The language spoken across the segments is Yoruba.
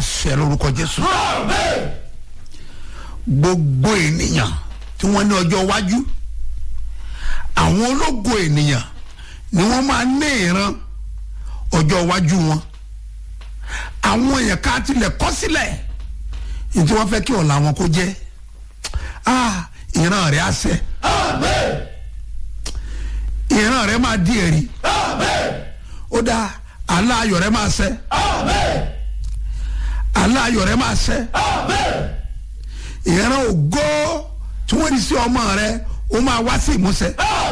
ṣẹ lórúkọ jésù gbogbo ènìyàn tí wọ́n ní ọjọ́ iwájú àwọn ológo ènìyàn ni wọ́n máa ní ìran ọjọ́ iwájú wọn àwọn èèyàn ká tilẹ̀ kọ́ sílẹ̀ ní tí wọ́n fẹ́ kí ọ̀la wọn kó jẹ́ ah ìran rẹ̀ á ṣẹ ìran rẹ̀ máa di ẹ̀rí ó dáa àlá ayọ̀ rẹ̀ máa ṣẹ àlá ayọ̀ rẹ̀ máa ṣẹ ìran ògo tí wọ́n di sí ọmọ rẹ̀ ó máa wá sí ìmúṣẹ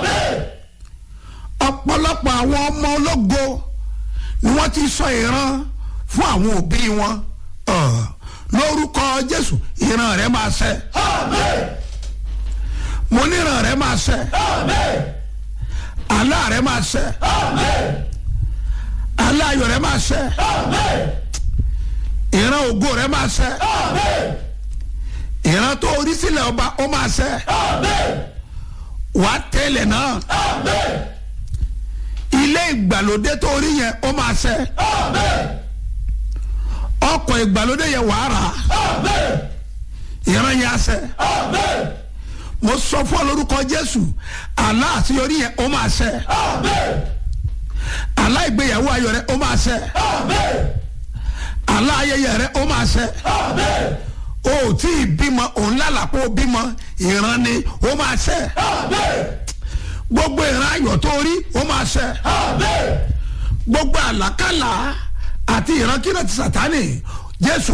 ọ̀pọ̀lọpọ̀ àwọn ọmọ ológo ni wọ́n ti sọ ìran fún àwọn òbí wọn Ọ̀, lórúkọ Jésù ìran rẹ̀ máa ṣẹ mo ní ìran rẹ̀ máa ṣẹ àlá rẹ̀ máa ṣẹ àlá ayọ̀ rẹ̀ máa ṣẹ ìran ògo rẹ̀ máa ṣẹ ìran tó orí sílẹ̀ ọba ó máa ṣẹ wàá tẹ̀lé náà ilé ìgbàlódé tó rí yẹn ó máa ṣẹ ọkọ̀ ìgbàlódé yẹn wàá rà ìran yẹn á ṣẹ mo sọ fún ọ lórúkọ Jésù àlá àṣeyọrí yẹn ó máa ṣẹ àlá ìgbéyàwó ayọ̀ rẹ ó máa ṣẹ àlá ayẹyẹ rẹ ó máa ṣẹ o ò tí ì bímọ òun lálàpọ̀ bímọ ìran ni ó máa ṣẹ gbogbo ìran ayọ̀ tó rí ó máa ṣẹ gbogbo àlákàlà àti ìran kírẹ̀tì sàtánì Jésù